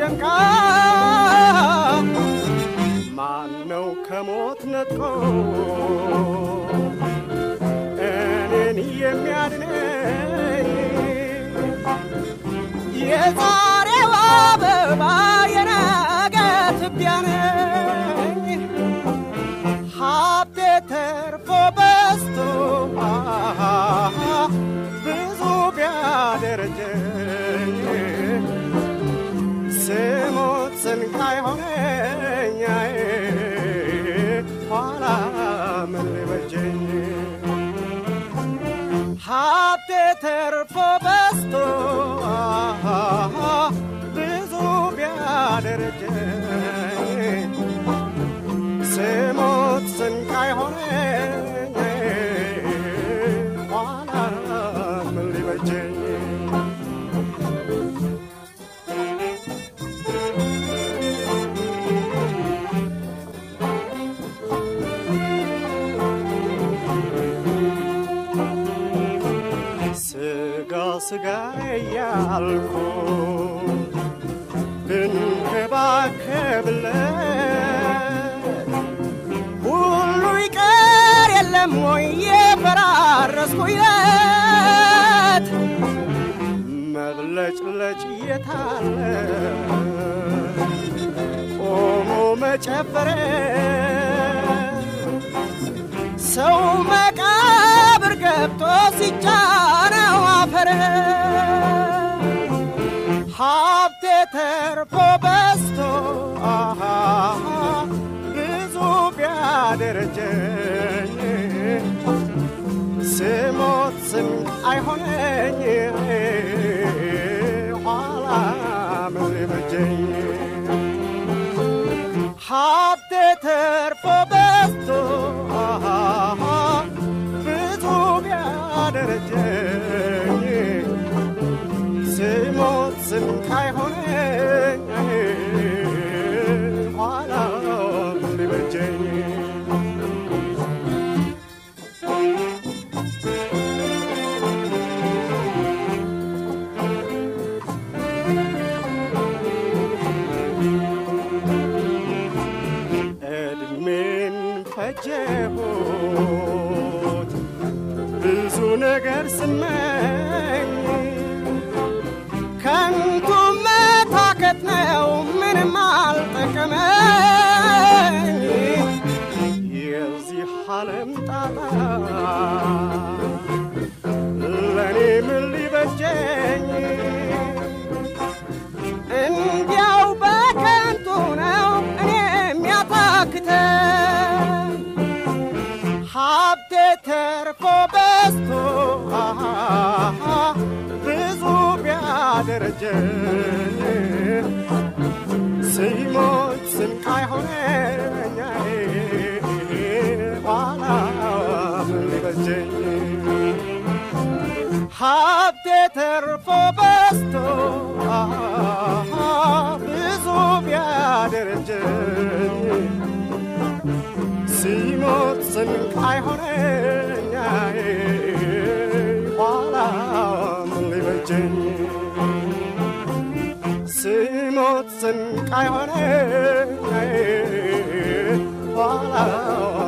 ደምቃ ማነው ከሞት ነጥቆ እኔን የሚያድነኝ የዛሬው አበባ የነገ ትቢያ ነኝ ሀብቴ ተርፎ በስቶ ብዙ ቢያደረጀኝ ስሞት ስንቃይ ሆነኝ ኋላ ምን ሊበጀኝ ሀብቴ ተርፎ በስቶ ብዙ ቢያደረጀኝ ስሞት ስንቃይ ሆነኝ ኋላ ምን ሊበጀኝ ስጋ ስጋ እያልኩ ብንከባከብለት ሁሉ ይቀር የለም ወይ የፈራረስኩለት መብለጭለጭ የታለ ቆሞ መጨፈረ ሰው መቃብር ገብቶ ሲጫነው አፈር ሀብቴ ተርፎ በስቶ አሃ ብዙ ቢያደረጀኝ ስሞት ስም አይሆነኝ ኋላ ምን ሊበጀኝ ሀብቴ ተርፎ በስቶ አሃ ብዙ ቢያደረጀኝ ስሞት ስንቅ አይሆነኝ ኋላ ምን ሊበጀኝ እድሜን ፈጀሁት ብዙ ነገር ስመኝ ከንቱ መታከት ነው ምንም አልጠቀመኝ የዚህ ዓለም ጣጣ ለእኔ ምን ሊበጀኝ እንዲያው በከንቱ ነው እኔ የሚያታክተኝ ሀብቴ ተርፎ በስቶ አሃ ብዙ ቢያደረጀኝ ሲሞት ስንቅ አይሆነኝ ኋላ ምን ሊበጀኝ ሀብቴ ተርፎ በስቶ አሃ ብዙ ቢያደረጀኝ ሲሞት ስንቅ አይሆነኝ ኋላ ምን ሊበጀኝ ሲሞት ስንቅ አይሆነኝ ኋላ